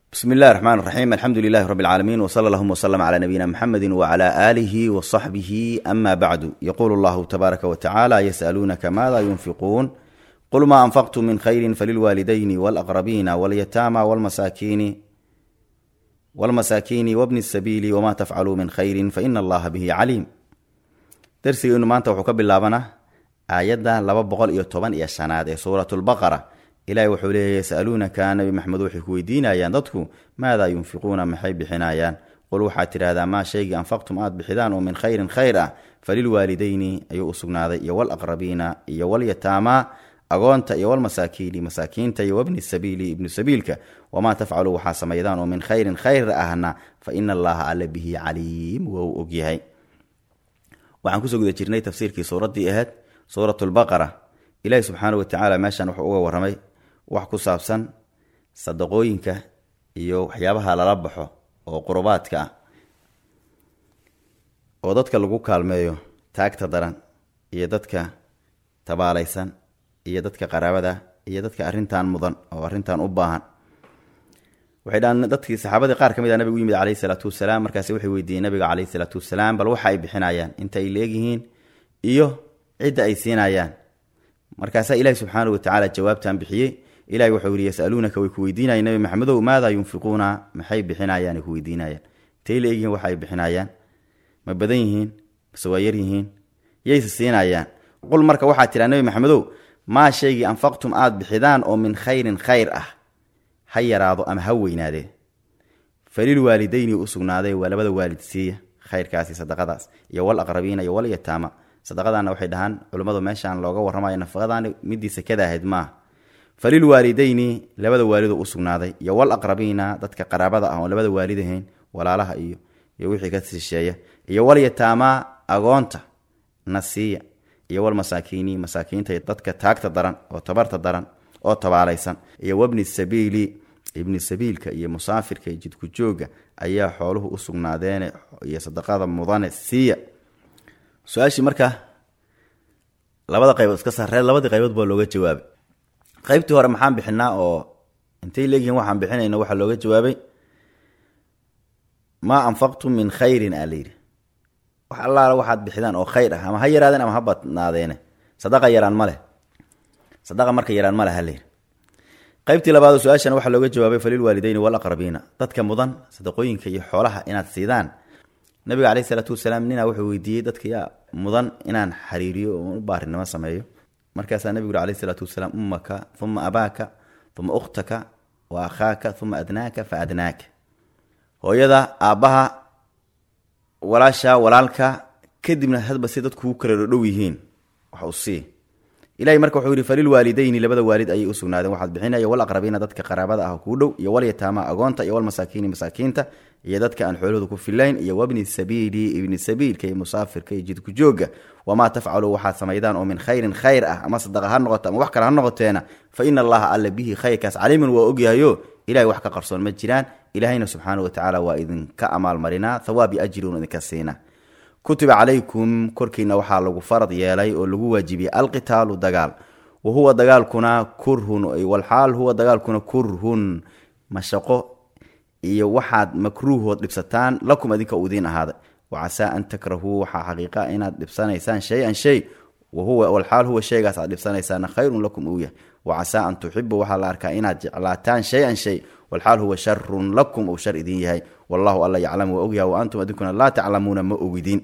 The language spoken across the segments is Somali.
bsmi اllahi الرحman الرaxيm alxamdu lilahi rb اlcaalamiin wslى اllahuma wslm عlى nabiyina mxamedi wعlى alihi وصaxbihi ama bacdu yqulu اllahu tabaaraka wtacala ysأluunaka mada yunfiquun qul ma anfaqtum min khayri falilwaalidayni wاlأqrabiina wاlyataama wاlmasaakiini wbni الsabiili wma tafcaluu min khayri faina allaha bihi caliim darsigeenu maanta wuxuu ka bilaabana aayadda laba boqol iyo toban iyo shanaad ee suurat lbaqara ilahi wuxuu leeya yasaluunaka nabi maxamed waxay ku weydiinayaan dadku maadaa yunfiquuna maxay bixinayaan qul waxaad tidhahdaa maa shaygii anfaqtum aad bixidaan oo min khayrin khayr ah falilwaalidayni ayuu u sugnaaday iyo walaqrabiina iyo walyataamaa agoonta iyo walmasaakiini masaakiinta iyo wabni sabiili ibnu sabiilka wamaa tafcaluu waxaa samaydaan oo min khayrin khayr ahna fa ina allaha alla bihi caliim waa u ogyahay waxaan kusoo guda jirnay tafsiirkii suuraddii ahayd suurat lbaqara ilaahi subxaana watacaala meeshan wuxuu uga waramay wax ku saabsan sadaqooyinka iyo waxyaabaha lala baxo oo qurubaadka ah oo dadka lagu kaalmeeyo taagta daran iyo dadka tabaalaysan iyo dadka qaraabada iyo dadka arrintan mudan oo arrintan u baahan waxay dhahan dadkii saxaabadii qaar ka mid a nabigu u yimid calayhi salaatu wasalaam markaasi waxay weydiiyeen nabiga calayhi salaatu wasalaam bal waxa ay bixinayaan inta ay leegyihiin iyo cidda ay siinayaan markaasaa ilahi subxaana watacaala jawaabtan bixiyey ilahi wuxuu yihi yasaluunaka way ku weydiinayeen nabi maxamedow maadaa yunfiquuna maxay bixinayaan ay ku weydiinayaan intay leegyihiin waxa ay bixinayaan ma badan yihiin mase waa yar yihiin yayse siinayaan qul marka waxaa tidhaa nabi maxamedow maa shaygii anfaqtum aada bixidaan oo min khayrin khayr ah ha yaraado ama ha weynaadee falil waalidayni u sugnaaday waa labada waalid siiya khayrkaasi sadaqadaas iyo wal aqrabiina iyo wal yataama sadaqadaana waxay dhahaan culummadu meeshaan looga warramayo nafaqadaani midii sekada ahayd maaha falil waalidayni labada waalido u sugnaaday iyo wal aqrabiina dadka qaraabada ah oon labada waalid ahayn walaalaha iyo iyo wixii ka sisheeya iyo wal yataamaa agoonta nasiya iyo wal masaakiini masaakiinta dadka taagta daran oo tabarta daran oo tabaalaysan iyo wabni sabiili ibni sabiilka iyo musaafirka iyo jidku jooga ayaa xooluhu u sugnaadeene iyo sadaqada mudane siiya su-aashii marka labada qaybood iska sarreed labadii qaybood baa looga jawaabay qaybtii hore maxaan bixinaa oo intay leegyihiin waxaan bixinayna waxaa looga jawaabay maa anfaqtum min khayrin aa layidhi wax allaala waxaad bixidaan oo khayr ah ama ha yaraadeen ama ha badnaadeene sadaqa yaraan ma leh sadaqa marka yaraan ma leh ha layidhi qaybtii labaad oo su-aashan waxaa looga jawaabay falil waalidayni walaqrabiina dadka mudan sadaqooyinka iyo xoolaha inaad siidaan nabiga caleyhi isalaatu wasalaam ninaa wuxuu weydiiyey dadka yaa mudan inaan xariiriyo oo u baarinimo sameeyo markaasaa nabigu uri alayhi isalaatu wasalaam ummaka uma abaaka uma ukhtaka wa akhaaka uma adnaaka fa adnaaka hooyada aabbaha walaasha walaalka kadibna hadba si dadku u kala dhodhow yihiin wax u sii ilahay marka wuxuu yihi falil waalidayni labada waalid ayay u sugnaadeen waxaad bixinaya wal aqrabiina dadka qaraabada ah kuu dhow iyo wal yataama agoonta iyo wal masaakiini masaakiinta iyo dadka aan xoolahooda ku filayn iyo wabni sabiili ibni sabiilka iyo musaafirka iyo jidku jooga wamaa tafcaluu waxaad samaydaan oo min khayrin khayr ah ama sadaqa ha noqoto ama wax kale ha noqoteena fa ina allaha alla bihi khayrkaas caliimun waa ogyahayo ilahay wax ka qarsoon ma jiraan ilaahayna subxaana watacaala waa idinka amaalmarinaa thawaab iyo ajriun idinka siina kutiba calaykum korkiina waxaa lagu farad yeelay oo lagu waajibiyey alqitaalu dagaal wa huwa dagaalkuna kurhun walxaal huwa dagaalkuna kurhun mashaqo iyo waxaad makruuhood dhibsataan lakum adinka uu idiin ahaaday wacasaa an takrahuu waxaa xaqiiqa inaad dhibsanaysaan shay-an shay wahuwa walxaal huwa shaygaas aad dhibsanaysaana khayrun lakum uu yahay wacasaa an tuxibu waxaa la arkaa inaad jeclaataan shay-an shay walxaal huwa sharun lakum uu shar idin yahay wallahu alla yaclamu waa ogyaha wa antum adinkuna laa taclamuuna ma ogidin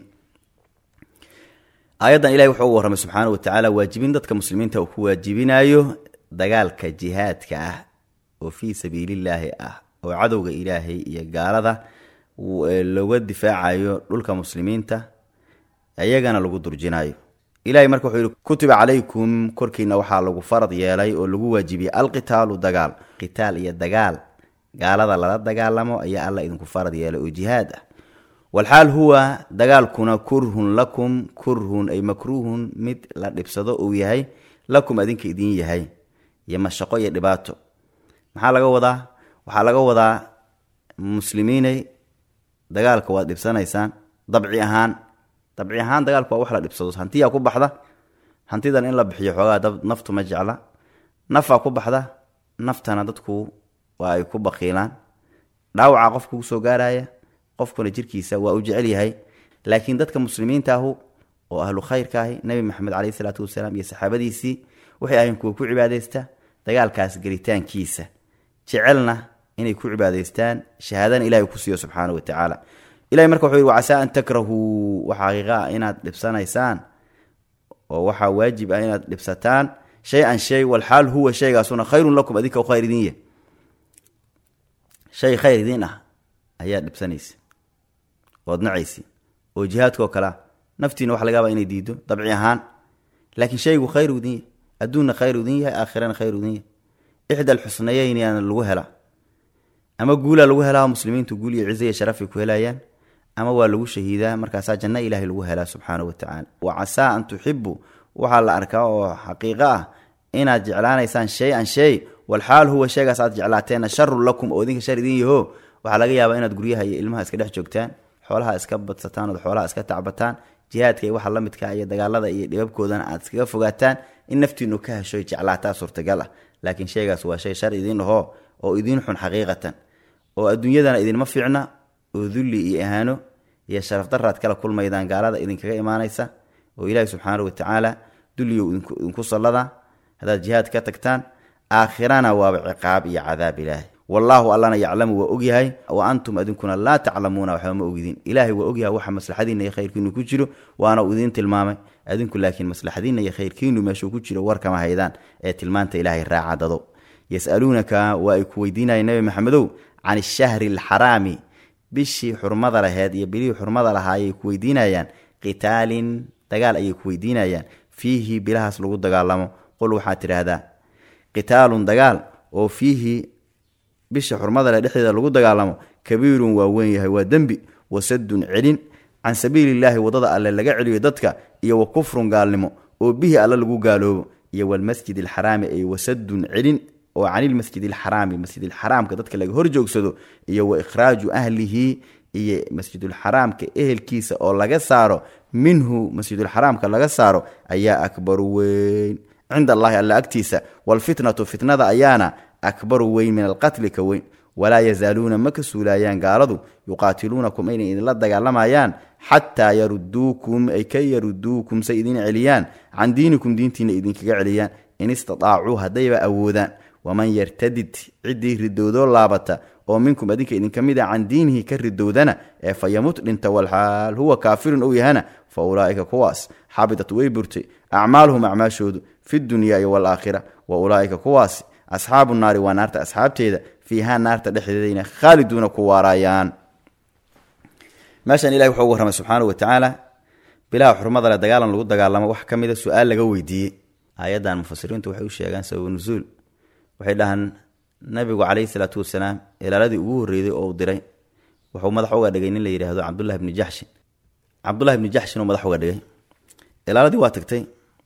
aayaddan ilahi wuxuu uga warramay subxaana wa tacaala waajibin dadka muslimiinta uu ku waajibinayo dagaalka jihaadka ah oo fii sabiilillaahi ah oo cadowga ilaahay iyo gaalada looga difaacayo dhulka muslimiinta iyagana lagu durjinayo ilahay marka wuxuu yihi kutiba calaykum korkiina waxaa lagu farad yeelay oo lagu waajibiyey alqitaalu dagaal qitaal iyo dagaal gaalada lala dagaalamo ayaa alla idinku farad yeelay oo jihaad ah walxaal huwa dagaalkuna kurhun lakum kurhun ay makruuhun mid la dhibsado uu yahay lakum adinka idin yahay iyo mashaqo iyo dhibaato maxaa laga wadaa waxaa laga wadaa muslimiinay dagaalka waad dhibsanaysaan dabci ahaan dabci ahaan dagaalka waa wax la dhibsado hantiyaa ku baxda hantidan in la bixiyo xoogaa naftu ma jecla nafaa ku baxda naftana dadku waa ay ku baqiilaan dhaawaca qofka kusoo gaaraya qofkuna jirkiisa waa u jecel yahay laakiin dadka muslimiinta ahu oo ahlu khayrka ahi nabi maxamed caleyhi salaatu wasalaam iyo saxaabadiisii waxay ahayn kuwa ku cibaadaysta dagaalkaas gelitaankiisa jecelna inay ku cibaadaystaan shahaadana ilahay ku siiyo subxaana wa tacaala ilahay marka wuxuu yidhi wacasaa an takrahuu waxa xaqiiqa ah inaad dhibsanaysaan oo waxaa waajib ah inaad dhibsataan shay-an shay walxaal huwa shaygaasuna khayrun lakum adinka khayr idin yah shay khayr idin ah ayaad dhibsanaysa ood nacaysi oo jihaadkao kalea naftiina waxa lagaaba inay diido dabci ahaan laakiin shaygu khayr idin yahy adduunna khayr idin yahay aakhirana khayr idin yahay ixda alxusnayeyn yaana lagu helaa ama guulaa lagu helaa muslimiintu guul iyo cizo iyo sharafay ku helayaan ama waa lagu shahiidaa markaasaa janno ilaahay lagu helaa subxaana wa tacaala wa casaa an tuxibu waxaa la arkaa oo xaqiiqo ah inaad jeclaanaysaan shay-an shay walxaal huwa sheegaas aad jeclaateenna sharun lakum oo idinka shar idin yaho waxaa laga yaabaa inaad guryaha iyo ilmaha iska dhex joogtaan xoolaha iska badsataan ood xoolaha iska tacbataan jihaadka iyo waxa la midka iyo dagaalada iyo dhibabkoodana aad iskaga fogaataan in naftiinu ka hesho jeclaataa suurtagal ah laakiin shaygaas waa shay shar idiin ahoo oo idiin xun xaqiiqatan oo adduunyadana idinma fiicna oo dulli iyo ahaano iyo sharaf daraad kala kulmaydaan gaalada idinkaga imaanaysa oo ilaahi subxaana wa tacaala dulliyo idinku sallada haddaad jihaad ka tagtaan aakhirana waaba ciqaab iyo cadaab ilaahay wallaahu allana yaclamu waa ogyahay wa antum adinkuna laa taclamuuna waxba ma ogidin ilaahay waa ogyahay waxa maslaxadiina iyo khayrkiinu ku jiro waana uu idiin tilmaamay adinku laakiin maslaxadiina iyo khayrkiinu meeshuu ku jiro warkama haydaan ee tilmaanta ilaahay raaca dado yasaluunaka waa ay ku weydiinayeen nabi maxamedow can ishahri alxaraami bishii xurmada laheed iyo bilihii xurmada lahaa ayay ku weydiinayaan qitaalin dagaal ayay ku weydiinayaan fiihi bilahaas lagu dagaalamo qul waxaad tidhaahdaa qitaalun dagaal oo fiihi bisha xurmada leh dhexdeeda lagu dagaalamo kabiirun waa weyn yahay waa dembi wasadun celin can sabiilillaahi waddada alle laga celiyo dadka iyo wa kufrun gaalnimo oo bihi alle lagu gaaloobo iyo walmasjid alxaraami ay wasadun celin oo canilmasjid alxaraami masjidilxaraamka dadka laga hor joogsado iyo wa ikhraaju ahlihi iyo masjidulxaraamka ehelkiisa oo laga saaro minhu masjidulxaraamka laga saaro ayaa akbaru weyn cinda allahi alla agtiisa walfitnatu fitnada ayaana akbaru weyn min alqatli ka weyn walaa yazaaluuna ma ka suulaayaan gaaladu yuqaatiluunakum inay idinla dagaalamayaan xataa yaruduukum ay ka yaruduukum say idin celiyaan can diinikum diintiina idinkaga celiyaan in istadaacuu haddayba awoodaan waman yartadid ciddii ridoodoo laabata oo minkum adinka idinka mid a can diinihi ka ridowdana ee fa yamut dhinta walxaal huwa kaafirun ou yahana fa ulaa'ika kuwaas xabidat way burtay acmaaluhum acmaashoodu fi dunyaai waalaakhira wa ulaa'ika kuwaasi asxaabu naari waa naarta asxaabteeda fiihaa naarta dhexdeedayna khaaliduuna ku waaraayaan meeshan ilahi wuxuu ugu warramay subxaanau wa tacaala bilaha xurmada le dagaalan lagu dagaalamo wax ka mida su-aal laga weydiiyey aayaddan mufasiriintu waxay u sheegaan sababu nusuul waxay dhahaan nabigu calayhi salaatu wasalaam ilaaladii ugu horreeyday oo uu diray wuxuu madax uga dhigay nin la yidhaahdo cabdullahi bni jaxshin cabdullahi bni jaxshin uu madax uga dhigay ilaaladii waa tagtay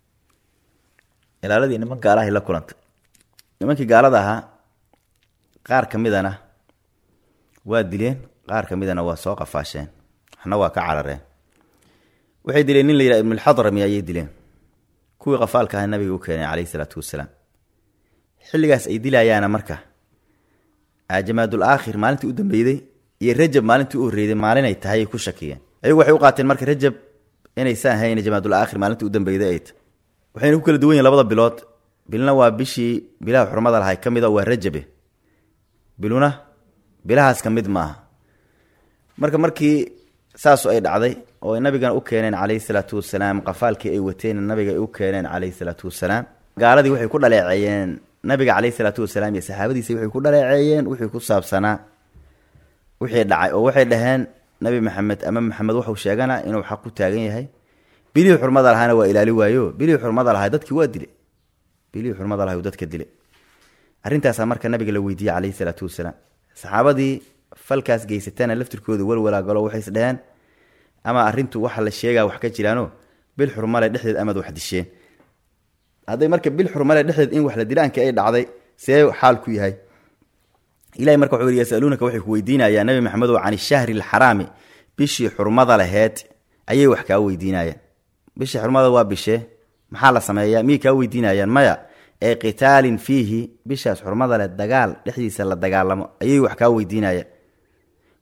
ilaaladii niman gaalahay la kulantay nimankii gaalada ahaa qaar ka midana waa dileen qaar ka midana waa soo qafaasheen waxna waa ka carareen waxay dileen nin la yidhaha ibnulxadrami ayay dileen kuwii qafaalka aha nabiga u keenay calayhi salaatu wasalaam xilligaas ay dilayaana marka jamaadul aakhir maalintii u dambeyday iyo rajab maalintii u horreyday maalinay tahay ay ku shakiyeen ayagu waxay u qaateen marka rajab inaysan ahayn jamaadul aakhir maalintii u dambeyday ay ta waxayna ku kala duwan yihin labada bilood bilna waa bishii bilaha xurmada lahay ka mid a waa rajabe biluna bilahaas ka mid maaha marka markii saasu ay dhacday oo ay nabigana u keeneen calayhi salaatu wasalaam qafaalkii ay wateen nabiga ay u keeneen calayhi salaatu wasalaam gaaladii waxay ku dhaleeceeyeen nabiga caleyhi salaatu wasalaam iyo saxaabadiisa waxay ku dhaleeceeyeen wixii ku saabsanaa wixii dhacay oo waxay dhaheen nabi maxamed ama maxamed wuxuu sheegana inuu xaq ku taagan yahay bilihii xurmada lahaana waa ilaali waayo bilihii xurmada lahaa dadkii waa dilay bilihii xurmada lahay dadka dilay arrintaasaa marka nabiga la weydiiyey caleyhi salaatu wasalaam saxaabadii falkaas geysatana laftirkooda walwalaagalo waxay is dheheen ama arrintu waxa la sheegaa wax ka jiraano bil xurmale dhexdeed amaad wax disheen hadday marka bil xurmale dhexdeed in wax la dilaankii ay dhacday see xaal ku yahay ilahay marka wuxuu yidhi yasaluunaka waxay ku weydiinayaan nabi maxamedow can ishahri alxaraami bishii xurmada laheed ayay wax kaa weydiinayaan bishii xurmada waa bishee maxaa la sameeyaa miyay kaa weydiinayaan maya ee qitaalin fiihi bishaas xurmada leh dagaal dhexdiisa la dagaalamo ayay wax kaa weydiinayaan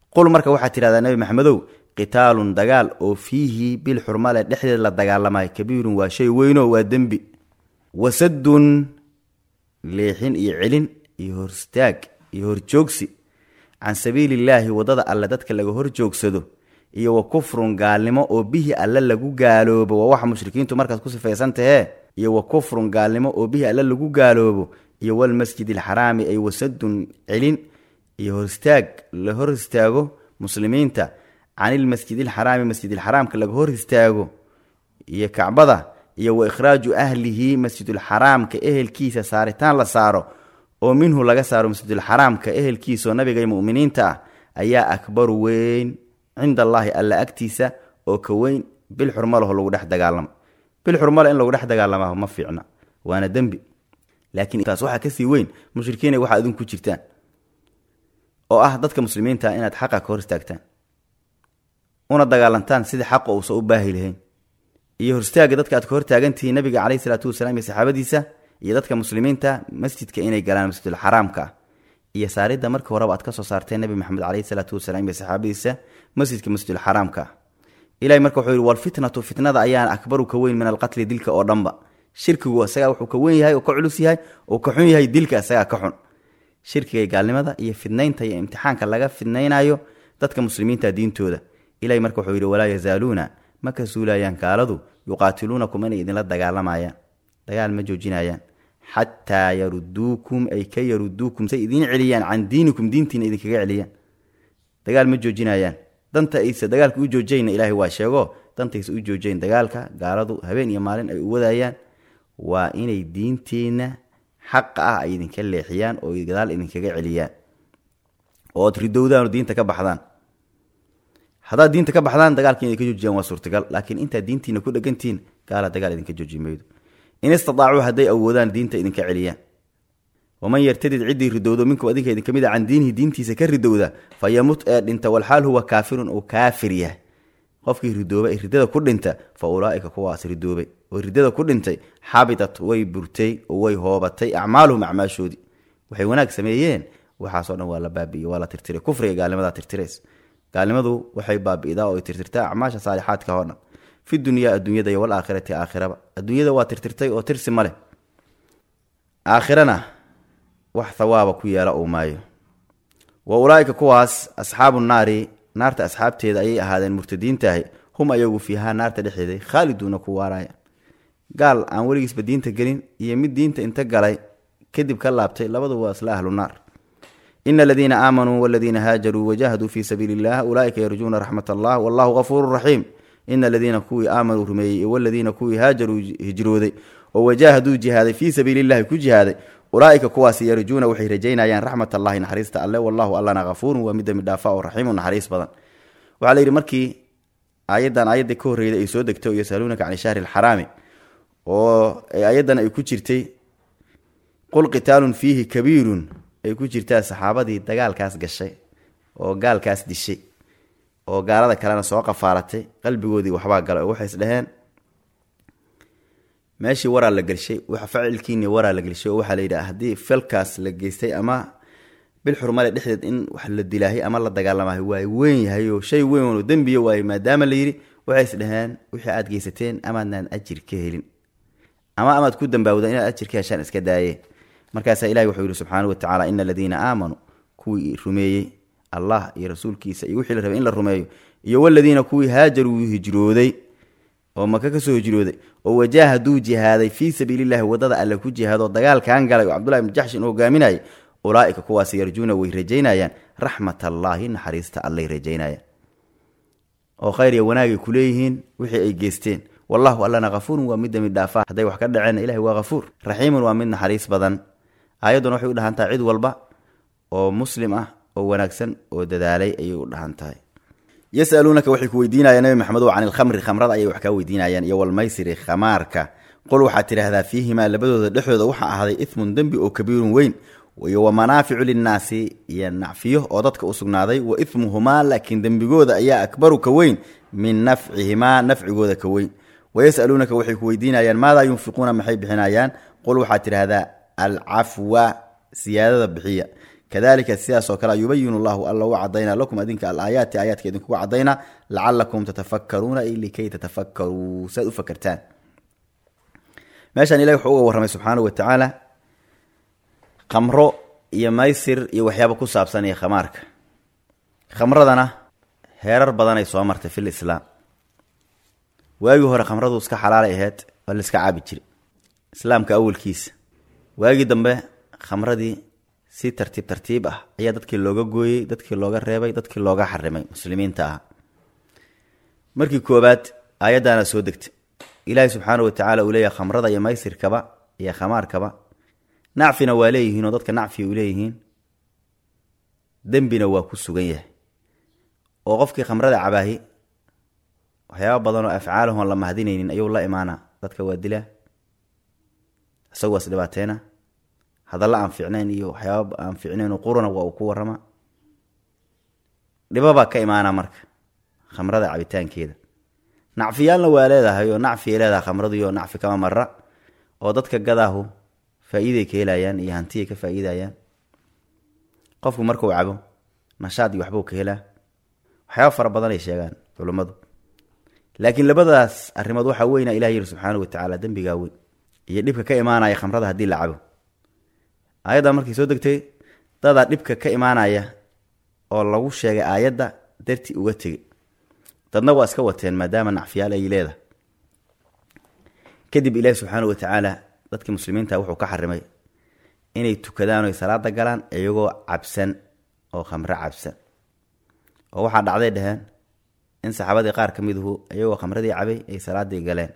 qul marka waxaad tidhahdaa nebi maxamedow qitaalun dagaal oo fiihi bil xurmale dhexdeed la dagaalamayo kabiirun waa shay weynoo waa dembi wasadun leexin iyo celin iyo horstaag iyo horjoogsi can sabiilillaahi waddada alle dadka laga horjoogsado iyo wa kufrun gaalnimo oo bihi alle lagu gaaloobo waa waxa mushrikiintu markaas ku sifaysan tahee iyo wa kufrun gaalnimo oo bihi alle lagu gaaloobo iyo walmasjid alxaraami ay wasadun celin iyo horistaag la hor istaago muslimiinta canilmasjid alxaraami masjidilxaraamka laga hor istaago iyo kacbada iyo wa ikhraaju ahlihi masjidulxaraamka ehelkiisa saaritaan la saaro oo minhu laga saaro masjidulxaraamka ehelkiisaoo nabiga muminiinta ah ayaa akbaru weyn cinda allaahi alla agtiisa oo ka weyn bil xurmalaho lagu dhex dagaalamo bil xurmale in lagu dhex dagaalama ma fiicna waana dembi laakiin taas waxaa kasii weyn mushrikiina waxaa idinku jirtaan oo ah dadka muslimiinta inaad xaqa ka hor istaagtaan una dagaalantaan sidii xaqa uusan u baahi lahayn iyo horstaaga dadka aad ka hortaagantihiin nabiga caleyhi salaatu wasalaam iyo saxaabadiisa iyo dadka muslimiinta masjidka inay galaan masjidulxaraamka ah iyo saaridda markii horeba aad ka soo saarteen nebi maxamed caleyhi salaatu wasalaam iyo saxaabadiisa masjidka masjidulxaraamka ah ilahay marka wuxuu yihi walfitnatu fitnada ayaan akbaru ka weyn min alqatli dilka oo dhanba shirkigu isagaa wuxuu ka weyn yahay oo ka culus yahay oo ka xun yahay dilka isagaa ka xun shirkiga gaalnimada iyo fidnaynta iyo imtixaanka laga fidnaynayo dadka muslimiinta diintooda ilahay marka wuxuu yidhi walaa yazaaluuna ma ka suulayaan gaaladu yuqaatiluunakum inay idinla dagaalamayaan dagaal ma joojinayaan xataa yaruduukum ay ka yaruduukum say idiin celiyaan can diinikum diintiina idinkaga celiyaan dagaal ma joojinayaan danta aysa dagaalka u joojayna ilaahay waa sheego dantaysa u joojayn dagaalka gaaladu habeen iyo maalin ay u wadayaan waa inay diinteenna xaqa ah ay idinka leexiyaan oo gadaal idinkaga celiyaan ood ridowdaan oo diinta ka baxdaan haddaad diinta ka baxdaan dagaalka inay ka joojiyaan waa suurtagal laakiin intaad diintiina ku dhegantihiin gaala dagaal idinka jooji maydo in istadaacuu hadday awoodaan diinta idinka celiyaan waman yartadid ciddii ridowdo minkum adinka idinka mid a can diinihi diintiisa ka ridowda fa yamut ee dhinta walxaal huwa kaafirun uu kaafir yahay qofkii ridooba ee riddada ku dhinta fa ulaaika kuwaas ridoobay oo riddada ku dhintay xabitat way burtay oo way hoobatay acmaaluhum acmaashoodii waxay wanaag sameeyeen waxaasoo dhan waa la baabi'iye waa la tirtiray kufriga gaalnimadaa tirtirays gaalnimadu waxay baabi'idaa oo ay tirtirtaa acmaasha saalixaadka oo dhan fi dunyaa adduunyada iyo walaakhirati aakhiraba adduunyada waa tirtirtay oo tirsi ma leh aakhirana wax thawaaba ku yeela uu maayo wa ulaaika kuwaas asxaabu naari naarta asxaabteeda ayay ahaadeen murtadiintaahi hum ayagu fiihaa naarta dhexeeday khaaliduuna ku waaraya gaal aan weligiisba diinta gelin iyo mid diinta inta galay kadib ka laabtay labadu waa isla ahlu naar ina aladiina aamanuu waladiina haajaruu wajahaduu fii sabiili illah ulaaika yarjuuna raxmat allah wallahu gafuuru raxiim ina aladiina kuwii aamanuu rumeeyey waladiina kuwii haajaruu hijrooday oo wajaahaduu jihaaday fii sabiili illahi ku jihaaday ulaaika kuwaas yarjuuna waxay rajaynayaan raxmat allahi naxariista alle wallahu allana hafuurun waa mid dembi dhaafa oo raxiimu naxariis badan waxaa la yidhi markii aayaddan aayaddii ka horreyday ay soo degtay oo yasaluunaka can shahri alxaraami oo ayaddan ay ku jirtay qul qitaalun fiihi kabiirun ay ku jirtaa saxaabadii dagaalkaas gashay oo gaalkaas dishay oo gaalada kalena soo qafaalatay qalbigoodii waxbaa galay oo waxay isdhaheen meeshii waraa la gelshay facilkiini waraa la gelshay oo waxaa la yidhaha haddii falkaas la geystay ama bil xurmale dhexdeed in wax la dilaahay ama la dagaalamahay waa weyn yahay oo shay weyn oo dembiya waaye maadaama la yidhi waxay isdhaheen wixii aad geysateen amaadnaan ajir ka helin ama amaad ku dambaawda inaad ajir ka heshaan iska daayeen markaasaa ilahi wuxuu yidhi subxaanau watacala ina aladiina aamanuu kuwii rumeeyey allah iyo rasuulkiisa iyo wixii la rabay in la rumeeyo iyo waladiina kuwii haajaruu hijrooday oo maka kasoo hijrooday oo wajaahaduu jihaaday fii sabiilillahi wadada alle ku jihaadoo dagaalkan galay oo cabdullahi ibnu jaxshin hogaaminayay ulaaika kuwaas yarjuuna way rajaynayaan raxmat allaahi naxariista allay rajaynayaan oo khayr iyo wanaagay kuleeyihiin wixii ay geysteen wallahu allana hafuurun waa mid dembi dhaafa hadday wax ka dhaceen ilahi waa hafuur raxiimun waa mid naxariis badan aayadduna waxay u dhahan tahay cid walba oo muslim ah oo wanaagsan oo dadaalay ayay u dhahan tahay yasaluunaka waxay ku weydiinayaan nabi maxamedow can ilkhamri khamrada ayay wax kaa weydiinayaan iyo walmaysiri khamaarka qul waxaad tidhaahdaa fiihimaa labadooda dhexdooda waxaa ahday ismun dembi oo kabiirun weyn iyo wa manaaficu linnaasi iyo nacfiyo oo dadka u sugnaaday wa ismuhumaa laakiin dembigooda ayaa akbaru ka weyn min nafcihimaa nafcigooda ka weyn wayasaluunaka waxay ku weydiinayaan maadaa yunfiquuna maxay bixinayaan qul waxaad tidhaahdaa alcafwa siyaadada bixiya kadalika sidaas oo kale yubayinu llahu alla u cadaynaa lakum adinka alaayaati aayaadka idinkuga cadaynaa lacalakum tatafakaruuna ay likay tatafakkaruu si aad u fakertaan meeshaan ilahi wuxuu uga warramay subxaanahu wa tacaala khamro iyo maysir iyo waxyaaba ku saabsan iyo khamaarka khamradana heerar badanay soo martay fil islaam waagii hore khamradu iska xalaalay ahayd waa la iska caabi jira islaamka awalkiisa waagii dambe khamradii si tartiib tartiib ah ayaa dadkii looga gooyey dadkii looga reebay dadkii looga xarimay muslimiinta ah markii koobaad aayaddaana soo degtay ilaahi subxaana wa tacaala uu leeyahay khamrada iyo maysirkaba iyo khamaarkaba nacfina waa leeyihiin oo dadka nacfiya u leeyihiin dembina waa ku sugan yahay oo qofkii khamrada cabaahi waxyaaba badan oo afcaalahon la mahadinaynin ayuu la imaanaa dadka waa dilaa isagu waas dhibaateena hadalla aan fiicnayn iyo waxyaaba aan fiicnayn qurana waa uu ku warama dhibabaa ka imaanaa marka khamrada cabitaankeeda nacfiyaalna waa leedahay oo nacfiay leedahay khamradiioo nacfi kama mara oo dadka gadaahu faa-iiday ka helayaan iyo hantiyay ka faa-iidayaan qofku markuu cabo nashaad iyo waxbuu ka helaa waxyaaba fara badan ay sheegaan culummadu laakiin labadaas arrimood waxaa weyna ilah yiri subxaana wa tacaala dembigaa weyn iyo dhibka ka imaanaya khamrada haddii la cabo aayaddan markay soo degtay dadaa dhibka ka imaanaya oo lagu sheegay aayadda darti uga tegay dadna waa iska wateen maadaama nacfiyaal ay leedahay kadib ilaahi subxaana wa tacaala dadkii muslimiinta wuxuu ka xarimay inay tukadaan oy salaada galaan iyagoo cabsan oo khamre cabsan oo waxaa dhacday dheheen in saxaabadii qaar ka miduhu iyagoo khamradii cabay ay salaadii galeen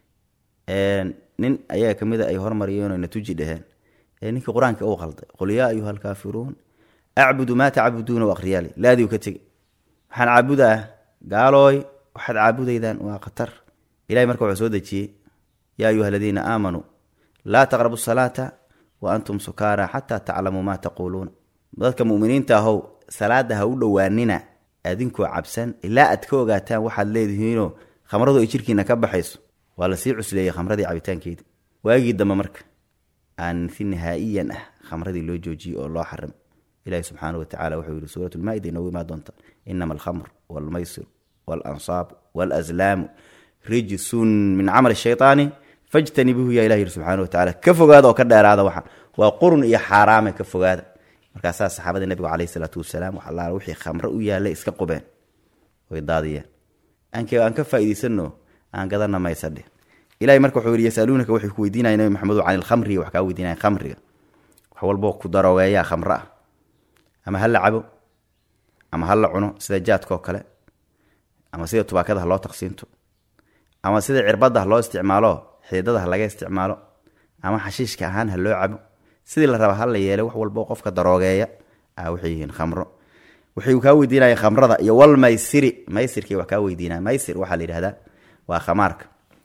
nin ayaga ka mida ay hormariyeen oo natuji dheheen ee ninkii qur-aanka uu qalday qul yaa ayuha alkaafiruun acbudu maa tacbuduuna u akhriyaali laadiu ka tegi waxaan caabudaa gaalooy waxaad caabudaydaan waa khatar ilahay marka wuxuu soo dejiyey yaa ayuha aladiina aamanuu laa taqrabu salaata wa antum sukaara xataa taclamuu maa taquuluuna dadka muminiinta ahow salaada ha u dhowaanina adinkoo cabsan ilaa aad ka ogaataan waxaad leedihiinoo khamradu ay jirkiina ka baxayso waa lasii cusleeyey khamradii cabitaankeeda waagii dambe marka aan si nihaa'iyan ah khamradii loo joojiyey oo loo xarim ilahi subxaana wa tacala wuxuu yihi suurat lmaa-ida inoogu imaa doonta inama alkhamr walmaysir walansaab walazlaamu rijsun min camali shaytaani fajtanibuuhu yaa ilah yiri subxana wa tacala ka fogaada oo ka dheeraada waxaan waa qurun iyo xaaraame ka fogaada markaasaa saxaabadii nabigu caleyhi salaatu wasalaam wax allaala wixii khamro u yaallay iska qubeen way daadiyeen aanke aan ka faa'idaysano aan gadana maysadhe ilahay marka wuxuu yihi yasaluunaka waxay ku weydiinaya nabi maxamedo can ilkhamri wax kaa weydiinaya khamriga wax walboo ku daroogeeyaa khamro ah ama ha la cabo ama ha la cuno sida jaadkaoo kale ama sida tubaakada ha loo taqsiinto ama sida cirbadda ha loo isticmaalo xididada ha laga isticmaalo ama xashiishka ahaan ha loo cabo sidii la raba ha la yeelay wax walbo qofka daroogeeya a waxay yihiin khamro waxay kaa weydiinayeen khamrada iyo wal maysiri maysirkii wax kaa weydiinaya maysir waxaa la yidhahdaa waa khamaarka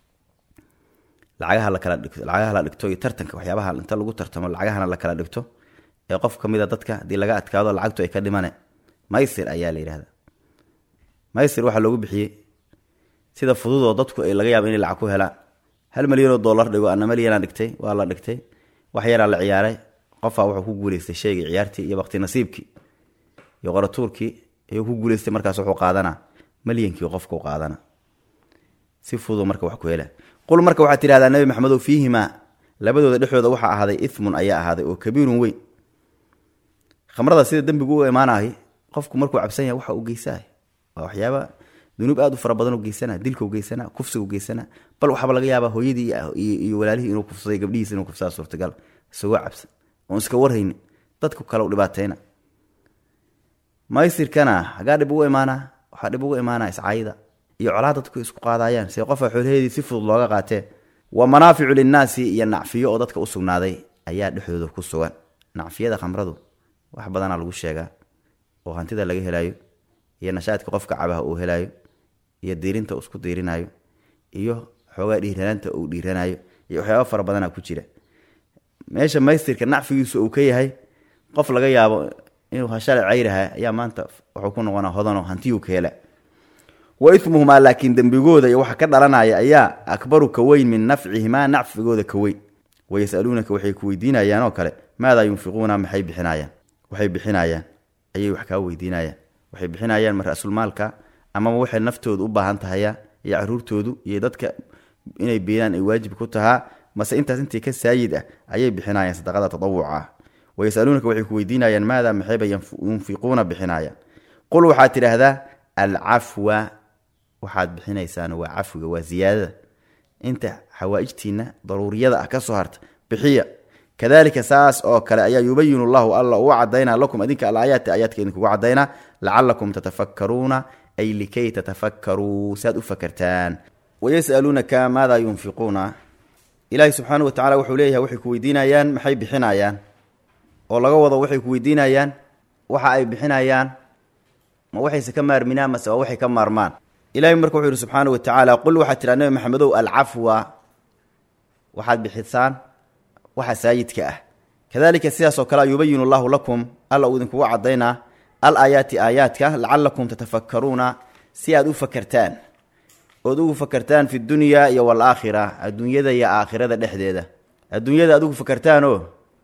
lacagaha lakala dhigto lacagaha la dhigto iyo tartanka waxyaabaha inta lagu tartamo lacagahana la kala dhigto ee qof ka mida dadka haddii laga adkaado lacagtu ay ka dhimane maysir ayaa la yidhahda maysir waxaa loogu bixiyey sida fududoo dadku ay laga yaabo inay lacag ku helaan hal milyanoo dollar dhigo ana milyanaa dhigtay waa la dhigtay wax yaraa la ciyaaray qofaa wuxuu ku guuleystay sheegii ciyaartii iyo bakti nasiibkii iyo qoratuurkii ayuu ku guuleystay markaas wuxuu qaadanaa malyankii qofkau qaadana si fudud marka wax ku hela qul marka waxaad tidhahdaa nabi maxamedow fiihimaa labadooda dhexdooda waxaa ahaaday ithmun ayaa ahaaday oo kabiirun weyn khamrada sida dembigu u imaanahay qofku markuu cabsan yahay waxa uu geysaay waa waxyaaba dunuub aad u fara badan u geysana dilkau geysana kufsigu geysana bal waxaaba laga yaabaa hooyadii iyo walaalihii inuu kufsaday gabdhihiis inuu kufsada suurtagal isagoo cabsan oon iska warhayni dadku kale u dhibaatayna maysirkana hagaa dhib ugu imaanaa waxaa dhib ugu imaanaa iscaayida iyo colaa dadku isku qaadayaan see qofa xoolaheedii si fudud looga qaatee wa manaaficu linnaasi iyo nacfiyo oo dadka u sugnaaday ayaa dhexdooda ku sugan nacfiyada khamradu wax badanaa lagu sheegaa oo hantida laga helaayo iyo nashaadka qofka cabaha uu helaayo iyo diirinta uu isku diirinayo iyo xoogaa dhiiranaanta uu dhiiranayo iyo waxyaaba fara badanaa ku jira meesha maystirka nacfigiisu uu ka yahay qof laga yaabo inuu hashale cayraha ayaa maanta wuxuu ku noqonaa hodano hantiyuu ka hela wa ismuhumaa laakiin dembigooda iyo waxa ka dhalanaya ayaa akbaru ka weyn min nafcihimaa nacfigooda ka weyn wayasaluunaka waxay ku weydiinayaan oo kale maadaa yunfiquuna maxay bixinayaan waxay bixinayaan ayay wax kaa weydiinayaan waxay bixinayaan ma ra-sulmaalka amaba waxay naftoodu u baahan tahaya iyo caruurtoodu iyo dadka inay beedaan ay waajib ku tahaa mase intaas intii ka saayid ah ayay bixinayaan sadaqada tatawuca ah wayasaluunaka waxay ku weydiinayaan maadaa maxayba yunfiquuna bixinayaan qul waxaad tidhaahdaa alcafwa waxaad bixinaysaan waa cafwiga waa ziyaadada inta xawaaijtiina daruuriyada ah ka soo harta bixiya kadalika saas oo kale ayaa yubayinu llahu alla uu cadaynaa lakum adinka alaayaati aayaadka idinkugu cadaynaa lacalakum tatafakkaruuna ay likay tatafakkaruu saad u fakartaan wayasaluunaka maadaa yunfiquuna ilaahi subxaana wa tacala wuxuu leeyahay waxay ku weydiinayaan maxay bixinayaan oo laga wado waxay ku weydiinayaan waxa ay bixinayaan ma waxayse ka maarminaan mase waa waxay ka maarmaan ilahi marka wuxuu yihi subxaana wa tacaala qul waxaad tiraa nabi maxamedow alcafwa waxaad bixisaan waxa saayidka ah kadalika sidaasoo kale yubayinu llahu lakum alla uu idinkugu cadaynaa al aayaati aayaadka lacalakum tatafakkaruuna si aad u fakertaan ood ugu fakertaan fi dunyaa iyo walaakhira adduunyada iyo aakhirada dhexdeeda adduunyada aad ugu fakertaanoo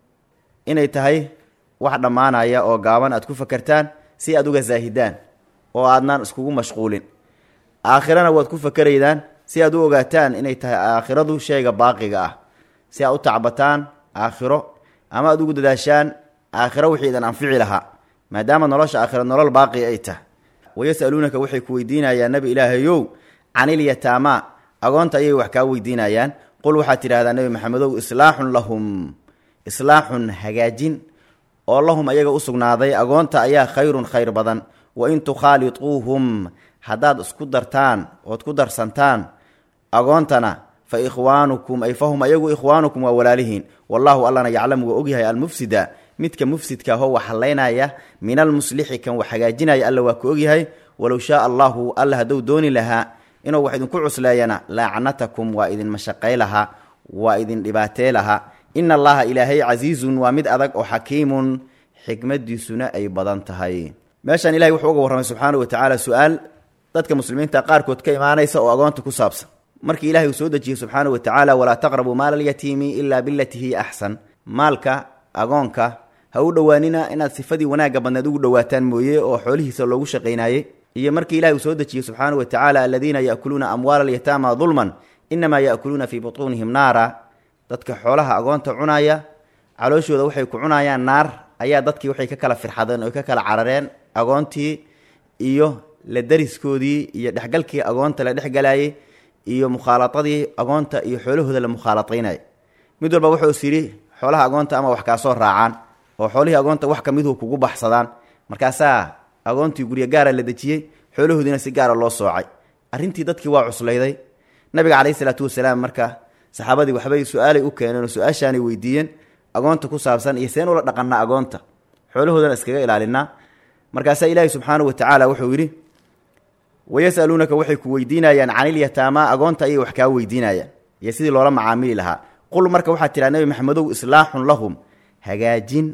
inay tahay wax dhammaanaya oo gaaban aad ku fakertaan si aad uga saahidaan oo aadnaan iskugu mashquulin aakhirana waad ku fakeraydaan si aad u ogaataan inay tahay aakhiradu shayga baaqiga ah si aad u tacbataan aakhiro ama aad ugu dadaashaan aakhiro wixii idan anfici lahaa maadaama nolosha aakhiro nolol baaqi ay tahay wayasaluunaka waxay ku weydiinayaan nabi ilaahayow canilyataamaa agoonta ayay wax kaa weydiinayaan qul waxaad tidhahdaa nebi maxamedow islaaxun lahum islaaxun hagaajin oo lahum ayaga u sugnaaday agoonta ayaa khayrun khayr badan wa in tukhaaliuuhum haddaad isku dartaan ood ku darsantaan agoontana fa ikhwaanukum ay fahum ayagu ikhwaanukum waa walaalihiin wallaahu allana yaclamu waa ogyahay almufsida midka mufsidka ahoo wax hallaynaya min almuslixi kan wax hagaajinaya alla waa ku ogyahay walow shaaa allahu alla hadduu dooni lahaa inuu wax idinku cusleeyana laacnatakum waa idin mashaqay lahaa waa idin dhibaatee lahaa ina allaha ilaahay casiizun waa mid adag oo xakiimun xikmadiisuna ay badan tahay meeshaan ilahay wuxuu uga warramay subxaana wa tacaala su-aal dadka muslimiinta qaarkood ka imaanaysa oo agoonta ku saabsan markii ilahay uu soo dejiyey subxaana wa tacaala walaa taqrabuu maala alyatiimi ilaa bilatii hiya axsan maalka agoonka ha u dhowaanina inaad sifadii wanaagga badneed ugu dhowaataan mooye oo xoolihiisa loogu shaqaynaayey iyo markii ilahay uu soo dejiyey subxaana wa tacaala aladiina ya'kuluuna amwaala alyataama dulman inamaa ya'kuluuna fii butuunihim naara dadka xoolaha agoonta cunaya calooshooda waxay ku cunayaan naar ayaa dadkii waxay ka kala firxadeen oo ka kala carareen agoontii iyo la dariskoodii iyo dhexgalkii agoonta la dhexgalayay iyo mukhaaladadii agoonta iyo xoolahooda la mukhaaladaynay mid walba wuxuu is yidhi xoolaha agoonta ama wax kaasoo raacaan oo xoolihii agoonta wax ka miduhu kugu baxsadaan markaasaa agoontii guryo gaara la dejiyey xoolahoodiina si gaara loo soocay arrintii dadkii waa cuslayday nabiga caleyhi isalaatu wasalaam marka saxaabadii waxbay su-aalay u keeneen oo su-aashaanay weydiiyeen agoonta ku saabsan iyo seen ula dhaqannaa agoonta xoolahoodana iskaga ilaalinaa markaasaa ilaahi subxaana wa tacaala wuxuu yidhi wayasaluunaka waxay ku weydiinayaan canilyataamaa agoonta ayay wax kaa weydiinayaan iyo sidii loola macaamili lahaa qul marka waxaad tidhaha nebi maxamedow islaaxun lahum hagaajin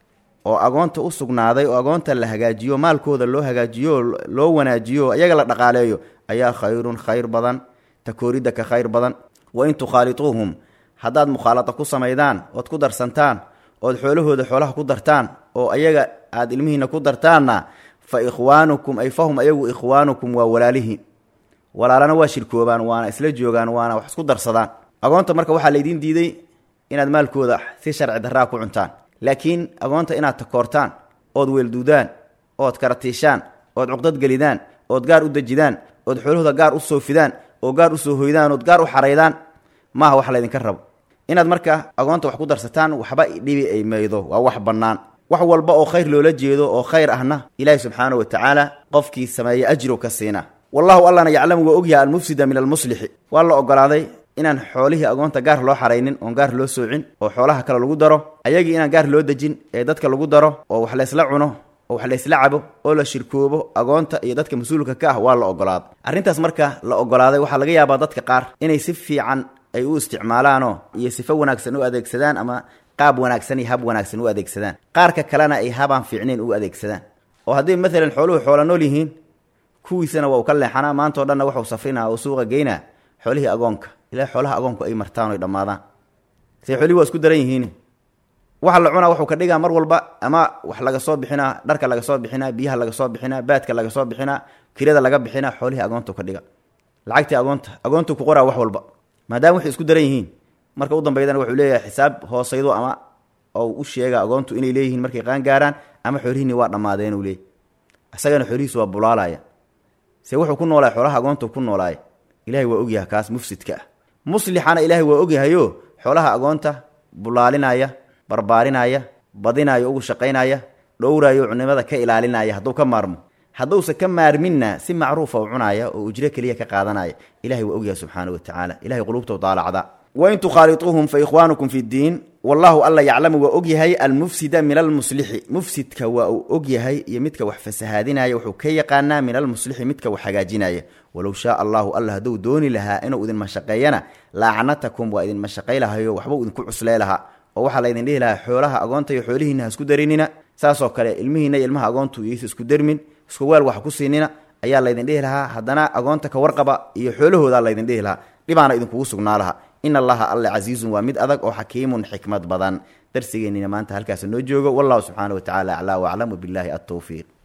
oo agoonta u sugnaaday oo agoonta la hagaajiyo maalkooda loo hagaajiyo oo loo wanaajiyo ayaga la dhaqaaleeyo ayaa khayrun khayr badan takooridda ka khayr badan wa in tukhaaliuuhum haddaad mukhaalada ku samaydaan ood ku darsantaan ood xoolahooda xoolaha ku dartaan oo ayaga aada ilmihiina ku dartaanna fa ikhwaanukum ay fahum ayagu ikhwaanukum waa walaalihiin walaalana waa shirkoobaan waana isla joogaan waana wax isku darsadaan agoonta marka waxaa laydiin diiday inaad maalkooda si sharci darraa ku cuntaan laakiin agoonta inaad takoortaan ood weelduudaan ood karatiishaan ood cuqdad gelidaan ood gaar u dejidaan ood xoolahooda gaar u soofidaan oo gaar u soo hoydaan ood gaar u xaraydaan maaha wax laydinka rabo inaad marka agoonta wax ku darsataan waxba dhibi ay maydo waa wax bannaan wax walba oo khayr loola jeedo oo khayr ahna ilaahi subxaana wa tacaala qofkii sameeya ajrow ka siina wallahu allana yaclamu waa ogyaha almufsida min almuslixi waa la ogolaaday inaan xoolihii agoonta gaar loo xaraynin oon gaar loo soocin oo xoolaha kale lagu daro ayagii inaan gaar loo dejin ee dadka lagu daro oo wax laysla cuno oo wax laysla cabo oo la shirkoobo agoonta iyo dadka mas-uulka ka ah waa la ogolaaday arrintaas marka la ogolaaday waxaa laga yaabaa dadka qaar inay si fiican ay u isticmaalaanoo iyo sifo wanaagsan u adeegsadaan ama qaab wanaagsan iyo hab wanaagsan u adeegsadaan qaarka kalena ay habaan fiicnayn u adeegsadaan oo haddii maalan xooluhu xoola nool yihiin kuwiisana waa uu ka leexanaa maantao dhanna waxuu safrinaa oo suuqa geynaa xoolihii agoonka ilaa xoolaha agoonku ay martaan oy dhammaadaan se xoolihii waa isku daran yihiin waxa la cunaa wuxuu ka dhigaa mar walba ama wax laga soo bixinaa dharka laga soo bixinaa biyaha laga soo bixinaa baadka laga soo bixinaa kirada laga bixinaa xoolihii agoontu ka dhiga lacagtii agoonta agoontu ku qoraa wax walba maadaama waxay isku daran yihiin marka u dambeydana wuxuu leeyahay xisaab hoosaydo ama oo u sheega agoontu inay leeyihiin markay qaan gaaraan ama xoolihiini waa dhammaadeen uu leeyay isagana xoolihiisu waa bulaalaya se wuxuu ku noolaay xoolaha agoontu ku noolaay ilahay waa ogyahay kaas mufsidka ah muslixana ilaahay waa ogyahayo xoolaha agoonta bulaalinaya barbaarinaya badinaya ugu shaqaynaya dhowrayo cunimada ka ilaalinaya hadduu ka maarmo hadduusa ka maarminna si macruufa u cunaaya oo ujro keliya ka qaadanaya ilahay waa ogyahay subxaana wa tacaala ilahay qulubta daalacda wain tukhaaliuuhum fa ikhwaanukum fi ddiin wallahu alla yaclamu waa ogyahay almufsida min almuslixi mufsidka waa uu ogyahay iyo midka wax fasahaadinaya wuxuu ka yaqaanaa min almuslixi midka wax hagaajinaya walow shaa allahu alla hadduu dooni lahaa inuu idin mashaqeeyana laacnatakum waa idin mashaqay lahayo waxbuu idinku cuslee lahaa oo waxaa laydin dhihi lahaa xoolaha agoonta iyo xoolihiina ha isku darinina saasoo kale ilmihiina iyo ilmaha agoontu iysa isku dermin isku weel wax ku siinina ayaa laydin dhihi lahaa haddana agoonta ka warqaba iyo xoolahoodaa laydin dhihi lahaa dhibaana idinkugu sugnaa laha in allaha alle casiizun waa mid adag oo xakiimun xikmad badan darsigeennina maanta halkaas noo joogo wallahu subxaana wa tacala aclaa waclam wabilaahi altowfiiq